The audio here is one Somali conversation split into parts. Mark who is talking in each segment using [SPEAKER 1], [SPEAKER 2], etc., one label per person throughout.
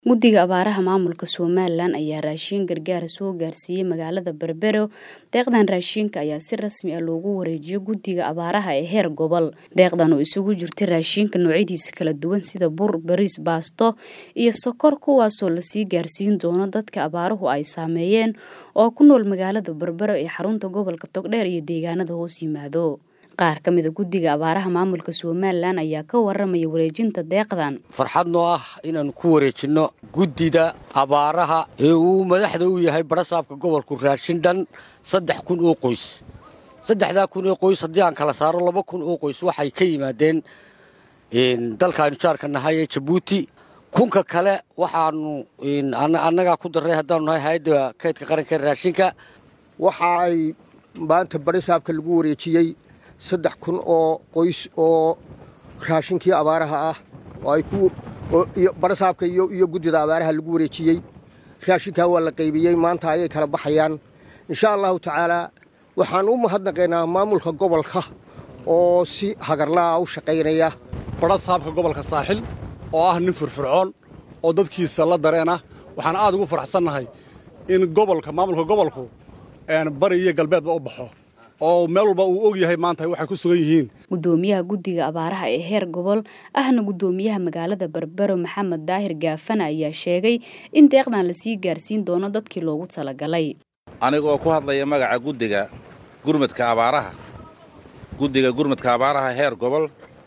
[SPEAKER 1] Guddiga Abaaraha Maamulka Somalilan ayaa raashin gargaar soo gaarsiiyay magaalada Berbero. Deeqdan raashinka ayaa si rasmi ah loogu wareejiyay Guddiga Abaaraha ee heer gobol. Deeqdan oo isugu jirtay raashinka noocyadiisa kala duwan sida bur, bariis, baasto iyo sokor kuwaasoo lasii gaarsiin doono dadka abaaruhu ay saameeyeen oo ku nool magaalada Berbero ee xarunta gobolka Togdheer iyo deegaanada hoos yimaado. Qaar ka mid a Guddiga Abaaraha Maamulka Somalilan ayaa ka waramaya wareejinta deeqdan.
[SPEAKER 2] farxad noo ah inaannu ku wareejinno guddida abaaraha ee uu madaxda u yahay barasaabka gobolku raashin dhan saddex kun oo qoys saddexdaa kun oo qoys haddii aan kala saaro laba kun oo qoys waxay ka yimaadeen dalkaaynu jaarka nahay ee jabuuti kunka kale waxaannu annagaa ku darray haddaanu nahay hay-adda kaydka qaranka ee raashinka
[SPEAKER 3] waxa ay maanta barisaabka lagu wareejiyey saddex kun oo qoys oo raashinkii abaaraha ah oo ay ku barasaabka iyo guddida abaaraha lagu wareejiyey raashinkaa waa la qaybiyey maanta ayay kala baxayaan insha allahu tacaalaa waxaan u mahadnaqaynaa maamulka gobolka oo si hagarlaa u shaqaynaya
[SPEAKER 4] barasaabka gobolka saaxil oo ah nin firfircoon oo dadkiisa la dareen ah waxaan aad ugu faraxsannahay in gobolka maamulka gobolku bari iyo galbeedba u baxo oo meel walba uu og yahay maanta waxay ku sugan yihiin
[SPEAKER 1] Gudoomiyaha Guddiga Abaaraha ee heer gobol ahna gudoomiyaha magaalada Berbero Maxamed Daahir Gaafana ayaa sheegay in deeqdan la sii gaarsiin doono dadkii loogu talagalay.
[SPEAKER 5] anigoo ku hadlaya magaca guddiga gurmadka abaaraha guddiga gurmadka abaaraha heer gobol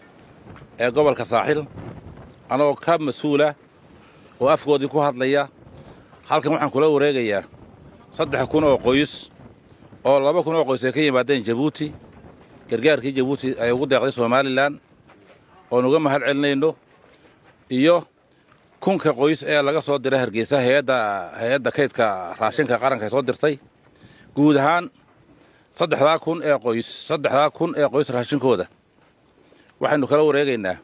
[SPEAKER 5] ee gobolka saaxil anagoo ka mas-uula oo afkoodii ku hadlaya halkan waxaan kula wareegayaa saddex kun oo qoys oo laba kun oo qoys ay ka yimaadeen jabuuti gargaarkii jabuuti ay ugu deeqday somalilan oon uga mahad celinayno iyo kunka qoys ee laga soo diray hargeysa hayadda hay-adda kaydka raashinka qaranka ay soo dirtay guud ahaan saddexdaa kun ee qoys saddexdaa kun ee qoys raashinkooda waxaynu kala wareegaynaa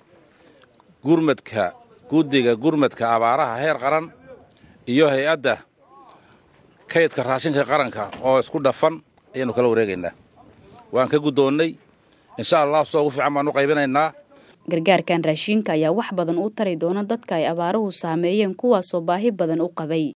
[SPEAKER 5] gurmadka guddiga gurmadka abaaraha heer qaran iyo hay-adda kaydka raashinka qaranka oo isku dhafan ayaannu kala wareegaynaa waan ka guddoonnay insha allah soo ugu fiican baan u qaybinaynaa
[SPEAKER 1] Gargaarkan raashinka ayaa wax badan u tari doona dadka ay abaaruhu saameeyeen kuwaasoo baahi badan u qabay.